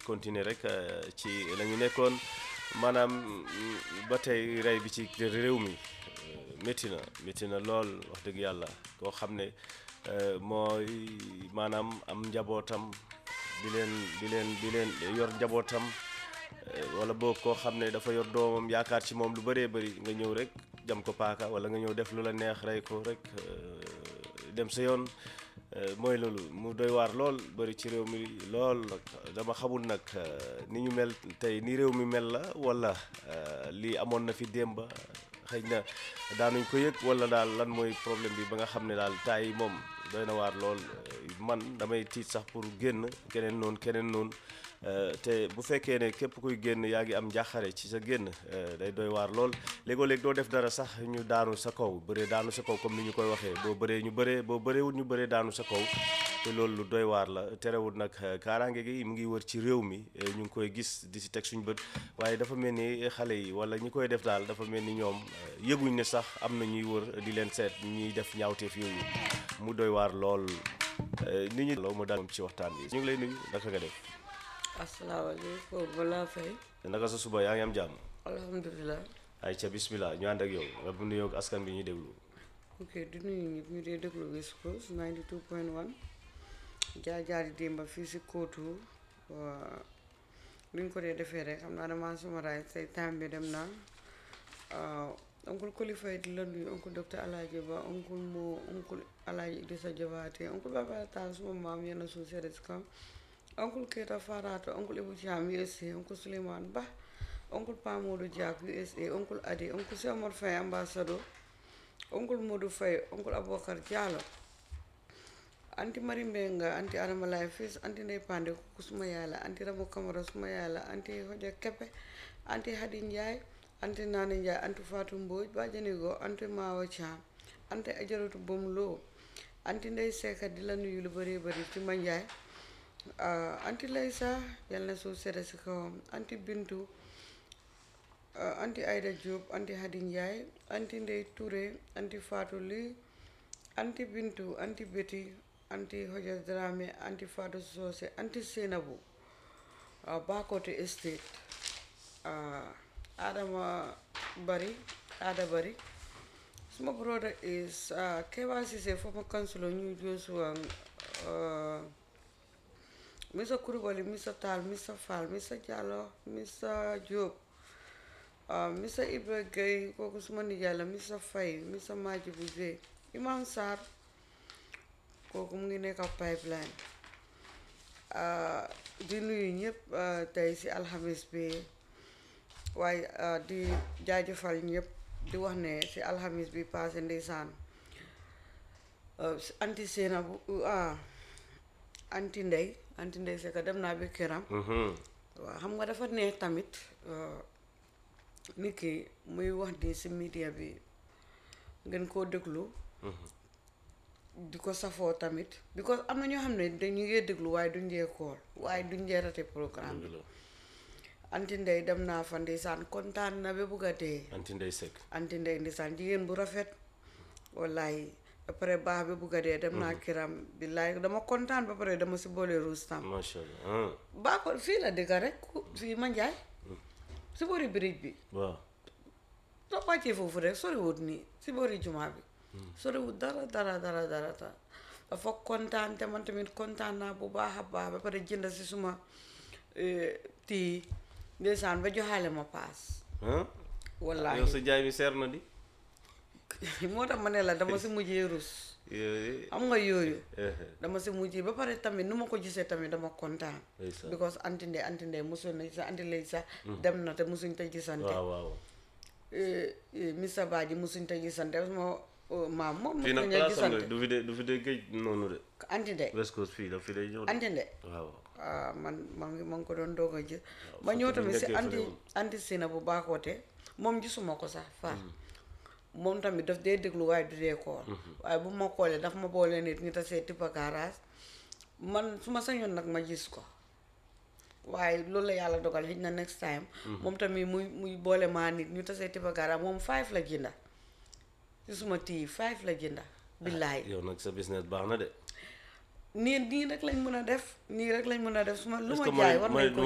continuer rek euh, ci la ñu nekkoon maanaam mm, ba tey rey bi ci réew mi euh, métti na métti na lool wax dëgg yàlla koo xam ne euh, mooy maanaam am njabootam di leen di leen di leen yor njabootam euh, wala boog koo xam ne dafa yor doomam yaakaar ci moom lu bëree bëri nga ñëw rek jam ko paaka wala nga ñëw def lu la neex rey ko rek euh, dem sa yoon euh, mooy loolu mu doy waar lool bëri ci réew mi lool nag dama xamul nag euh, ni ñu mel tey ni réew mi mel la wala euh, lii amoon na fi démb xëy na daanuñ ko yëg wala daal lan mooy problème bi ba nga xam ne daal taay yi moom doy na waar lool euh, man damay tiit sax pour génn keneen noonu keneen noonu Euh, te bu fekkee ne képp kuy génn yaa ngi am njàqare ci sa génn euh, day doy waar lool léegoo léeg doo def dara sax ñu daanu sa kaw bëree daanu sa kaw comme ni ñu koy waxee boo bëree ñu bëree boo bëreewul ñu bëree daanu sa kaw te loolu lu doy waar la terewul nag euh, kaaraange gi mu ngi wër ci réew mi euh, ñu ngi koy gis di si teg suñu bët waaye dafa mel ni xale yi wala ñi koy def daal dafa mel ni ñoom euh, yëguñ ne sax am na ñuy wër di leen seet ñuy def ñaawteef yooyu mu doy waar lool euh, nit ñi loo mu daal ci waxtaan bi ñu ngi lay nuyu naka nga def asalaamaaleykum balaa fay naka sa suba yaa ngi am jàmm alhamdulilah ay ca bismillah ñu ànd ak yow nga bu nuyoo ak askan bi ñuy déglu ok di nuyu ñëpp ñu dee déglu West Coast 92.1 jaar jaari démba fii si kóotu waa luñ ko dee defee rek xam naa damaa sumaraay say time bi dem naa oncle Kolifay di la nuyu oncle docteur Alaaji Ba oncle moo oncle Alaaji Idrissa Jabaate oncle Baba Taal suma maam yenn suuf seede si kaw oncle Keita Farato oncle Ibu Thiam USA oncle Souleymane Ba oncle Pa Modou Diak USA oncle Adi oncle Cheikh Omar Faye ambassadeur oncle Modou Faye oncle Aboubacar Diallo anti Mari Mbenga anti Adama Laye Fils anti Ndey Pande kooku suma yaay la anti Ramu Camara suma yaay la anti Hoja Keppe anti Hadi Ndiaye anti Nani Ndiaye anti Fatou Mbodj Bajanigo anti Mawa Thiam anti Ajaratu Bom Lo anti Ndey Seka di la nuyu lu bëree bëri ci ma Ndiaye ah, anti Laysa yal na suuf sedda si kawam anti Bintu ah, anti Aida Diop anti Hadi Ndiaye anti Ndey Touré anti Fatou Ly anti Bintu anti Betty anti Hoja Dramé anti Fatou Socé anti Seynabou ah, Bakote Estate ah, Adama Bari Ada Bari suma brother is uh, Keba Sise former councillor New Joshua uh, Mr. Kurubali, Mr. Tal, Mr. Fall, Mr. Diallo, Mr. Diop, uh, Mr. Ibra Gueye kooku suma nijaay la Mr. Faye Mr. Majibu Gueye Imam Sarr kooku mu ngi nekk pipeline uh, di nuyu ñëpp uh, tey si alxamis bi waaye uh, di jaajëfal ñëpp di wax ne si alxamis bi passé ndeysaan uh, anti seena bu ah anti ndey anti ndey seka dem naa bi këram Mhm. waaw xam nga dafa neex tamit uh, nit ki muy wax ni si media bi ngeen koo déglu di ko safoo tamit because am na ñoo xam ne dañu ngee déglu waaye duñ dee kool waaye duñ dee rate programme bi Dëgg la. anti ndey dem naa fa ndeysaan kontaan na ba bugg a dee anti ndey sek anti ndey ndeysaan jigéen bu rafet wallaay ba pare baax ba bugg a dee dem naa kiram billaay dama kontaan ba pare dama si boole ruus tam macha allah ah, baa ko fii la dëkk rek ku- fii Manjaay si boori bridge bi waaw soo wàccee foofu rek soriwut nii si boori jumaa bi soriwut dara dara dara dara dara dafa kontaan te man tamit kontaan naa bu baax a baax ba pare jënd si suma eh, tii ndeysaan ba joxaale ma paas ah wallaahi yow sa jaay mi seer na di moo tax ma ne la dama si mujjee rus Eh, am nga yooyu eh, dama si mujjee ba pare tamit nu ma ko gisee tamit dama kontaan ndeysaan. because anti ndey anti ndey mosoon na sa anti lay sax dem na te mosuñ te gisante waaw waaw eh, eh, Mr Badji mosuñ te gisante sama oh, maam moom fii nag mosuñ a place am de gisante du fi de du fi de géej noonu de anti ndey West Coast fii daf fi de ñëw de anti ndey waaw ah man maa ngi maa ngi ko doon doog a gis ma fekk ñëw ñu tamit si dëkkee anti fële woon. anti sina bu baakoote moom gisuma ko sax far moom tamit daf dee déglu waaye du dee kool waaye bu ma koolee daf ma boole nit ñi tasee tippa garage man su ma sañoon nag ma gis ko waaye loolu la yàlla dogal xëy na next time moom tamit muy muy boole maa nit ñu tasee tippa garage moom five la jënda si suma tii five la jënda billaay yow nag sa business baax na de nii nii rek lañ mën a def nii rek lañ mën a def su ma lu Est-ce ma que jaay mooy- war mooy- nañ ko